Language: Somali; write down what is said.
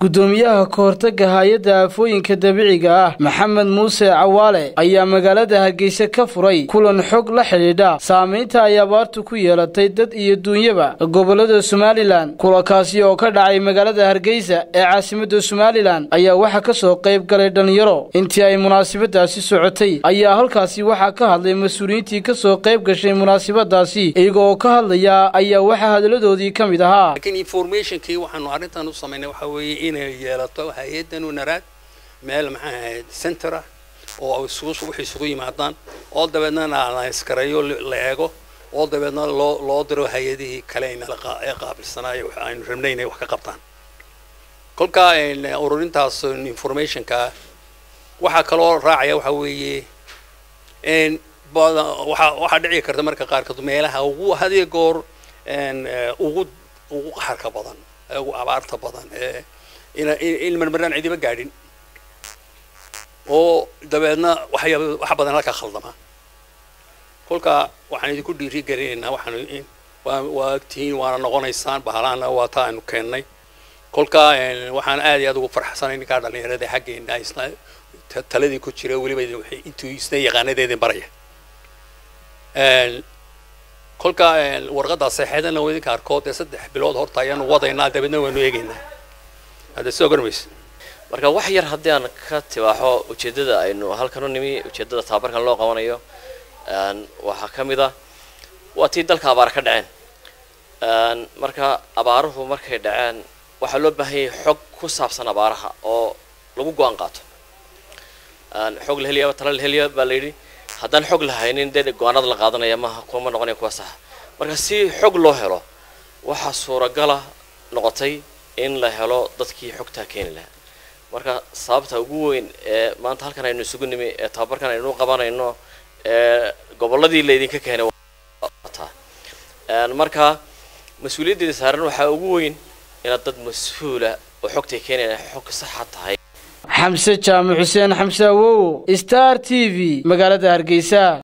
gudoomiyaha kahortaga hay-adda aafooyinka dabiiciga ah maxamed muuse cawaale ayaa magaalada hargeysa ka furay kulan xog la xidhiidha saamaynta ay abaartu ku yeelatay dad iyo duunyaba gobolada somalilan kulankaasi oo ka dhacay magaalada hargeysa ee caasimada somalilan ayaa waxaa kasoo qayb galay dhalinyaro intii ay munaasabadaasi socotay ayaa halkaasi waxaa ka hadlay mas-uuliyiintii kasoo qayb gashay munaasabadaasi iyaga oo ka hadlaya ayaa waxaa hadaladoodii ka mid ahaa laakiin informationkii waxaanu arrintan u samaynay waxaa weeye inay yeelato hay-addan unaraad meel maxaa ahayd center ah oo isugu waxay isugu yimaadaan oo dabeedna la iskareeyo la eego oo dabeedna loo loo diro hay-adihii kale ee qaabilsanaayo aynu rabnay inay wax ka qabtaan kolka ururintaas informationka waxaa kaloo raacaya waxaa weeye waxaa waxaa dhici karta marka qaarkood meelaha ugu hadiya goor ugu ugu qaxarka badan ugu abaarta badan ee in marmaraan cidiba gaadhin oo dabeedna waxyaaba wax badan halka khaldama kolka waxaan idinku dhiiri gelinaynaa waxaan waa waa agtihiin waana noqonaysaan bahalaana waa taa aynu keennay kolka waxaan aad iyo aad ugu farxsanay ninkaa dhalinyarada xaggeena isna taladii ku jira weliba intuu isna yaqaanadeedin baraya kolka warqadda seexeedana waa idinka arkood ee saddex bilood horta ayaanu wadaynaa dabeedna waanu eegaynaa hadda soo garmaysa marka wax yar haddii aan ka tibaaxo ujeeddada aynu halkan u nimi ujeeddada tababarkan loo qabanayo waxaa ka mid ah waa tii dalka abaar ka dhaceen marka abaaruhu markay dhaceen waxaa loo baahan yahay xog ku saabsan abaaraha oo lagu go-aan qaato xog la heliya tala la heliya baa la yidhi haddaan xog lahaynin dee go-aanada la qaadanaya maaha kuma noqonaya kuwa saxa marka si xog loo helo waxaa suuragala noqotay in la helo dadkii xogtaa keeni lahaa marka sababta ugu weyn ee maanta halkan aynu isugu nimi ee tababarkan aynu qabanayno ee gobolladii laydinka keenay marka mas-uuliyaddeeda saaran waxaa ugu weyn inaad dad mas-uula oo xogtay keenaya xog saxa tahay xamse jaamac xuseen xamse awowo star t v magaalada hargeysa